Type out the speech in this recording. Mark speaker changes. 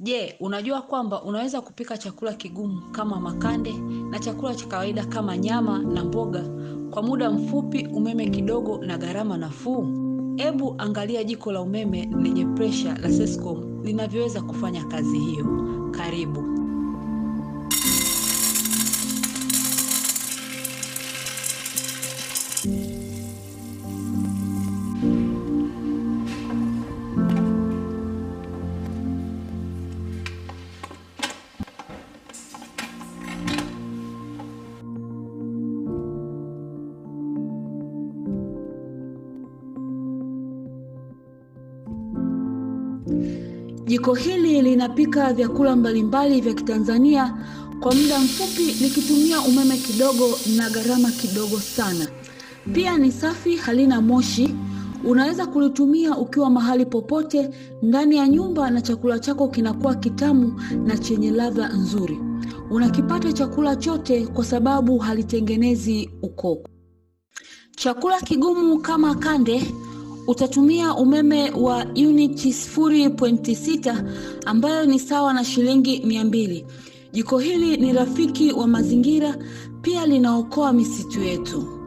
Speaker 1: Je, unajua kwamba unaweza kupika chakula kigumu kama makande na chakula cha kawaida kama nyama na mboga kwa muda mfupi, umeme kidogo na gharama nafuu? Ebu angalia jiko la umeme lenye presha la Sescom linavyoweza kufanya kazi hiyo. Karibu. Jiko hili linapika vyakula mbalimbali vya Kitanzania kwa muda mfupi likitumia umeme kidogo na gharama kidogo sana. Pia ni safi, halina moshi. Unaweza kulitumia ukiwa mahali popote ndani ya nyumba na chakula chako kinakuwa kitamu na chenye ladha nzuri. Unakipata chakula chote kwa sababu halitengenezi ukoko. Chakula kigumu kama kande utatumia umeme wa uniti 0.6 ambayo ni sawa na shilingi mia mbili. Jiko hili ni rafiki wa mazingira, pia linaokoa misitu yetu.